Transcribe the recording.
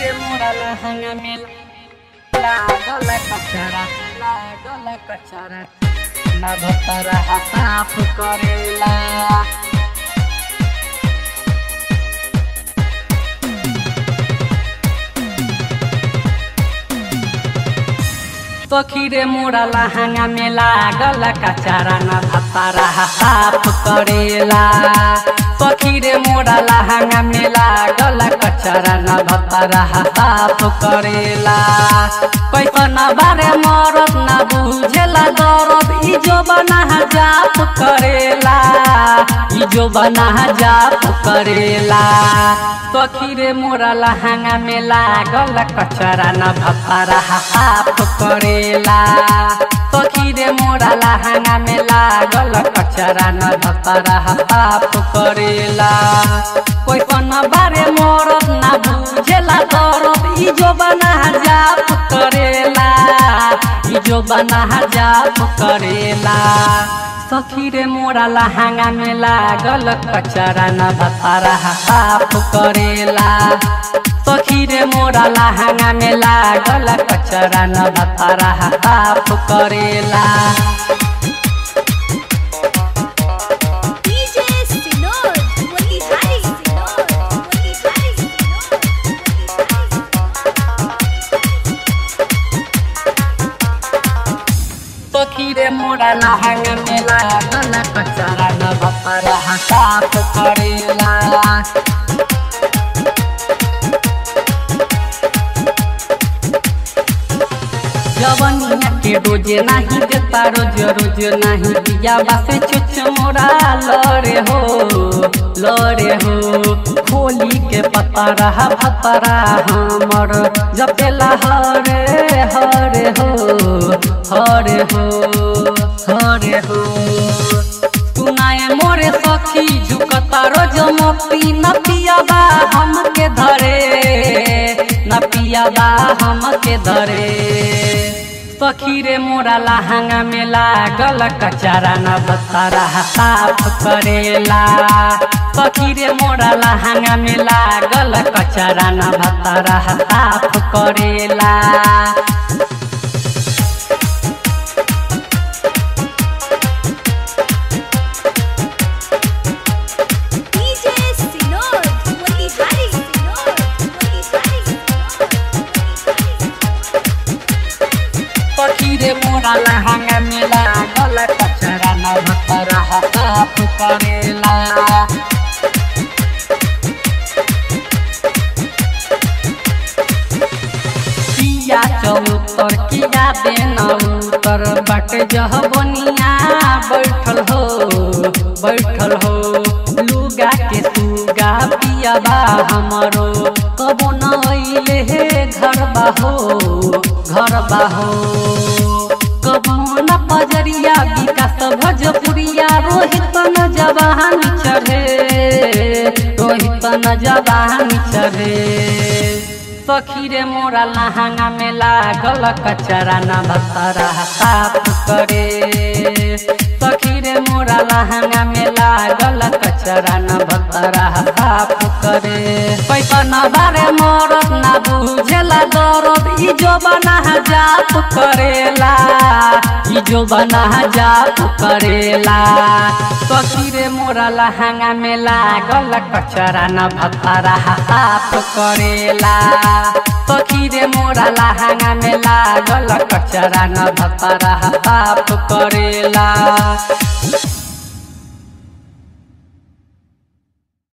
सखीरे मोरा लहंगा में लागल कचरा लागल कचरा ना भतरा साफ करेला सखीरे मोरा लहंगा में लागल कचरा ना भतरा साफ करेला सखीरे मोरा लहंगा में लागल कचरा ना भतरा साफ करेला कैसन बारे मरद ना बुझेला दरद ई जो बना जाप करेला ई जो बना जाप करेला सखीरे मोरा लहंगा में लागल कचरा ना भतरा साफ करेला सखीरे मोरा लहंगा में लागल कचरा न भतरा साफ करेला कैसन बारे मरद ना बुझेला दरद ई जो बना जाप करेला ई जो बना जाप करेला सखीरे मोरा लहंगा में लागल कचरा न भतरा साफ करेला सखीरे मोरा लहंगा में लागल कचरा न भतरा साफ करेला DJ Sinor, Motihari Sinor, Motihari Sinor, Motihari सखीरे मोरा लहंगा में लागल कचरा न भतरा साफ करेला जवनिया के रोजे नहीं देता रोज रोज नहीं दिया बासे चुच मोरा लड़े हो लड़े हो खोली के पता रहा भतरा हमर जपेला हरे हरे हो हरे हो हरे हो सुनाए मोरे सखी झुकता रोज मोती न पियाबा हमके धरे न पियाबा हमके धरे सखीरे मोरा लहंगा में लागल कचरा न बतरा साफ करेला सखीरे मोरा लहंगा में लागल कचरा न बतरा साफ करेला DJ Sinor, Motihari Sinor, Motihari Sinor, सखीरे मोरा लहंगा में लागल कचरा न बतरा साफ करेला किया चौतर किया देन उतर बट जह बनिया बैठल हो बैठल हो लुगा के सुगा पियाबा हमरो कबो न अइले हे घर बाहो घर बाहो कबो न पजरिया विकास भोजपुरिया रोहित न जवान चढ़े रोहित न जवान चढ़े सखीरे मोरा लहंगा में लागल कचरा न भतरा साफ करे सखीरे मोरा लहंगा में लागल कचरा न भतरा साफ करे पैसा न बारे मरद न बुझेला दरद ई जो बना जाप करेला ई जो बना जाप करेला सखीरे मोरा लहंगा में लागल कचरा न भतरा साफ करेला सखीरे मोरा लहंगा में लागल कचरा न भतरा साफ करेला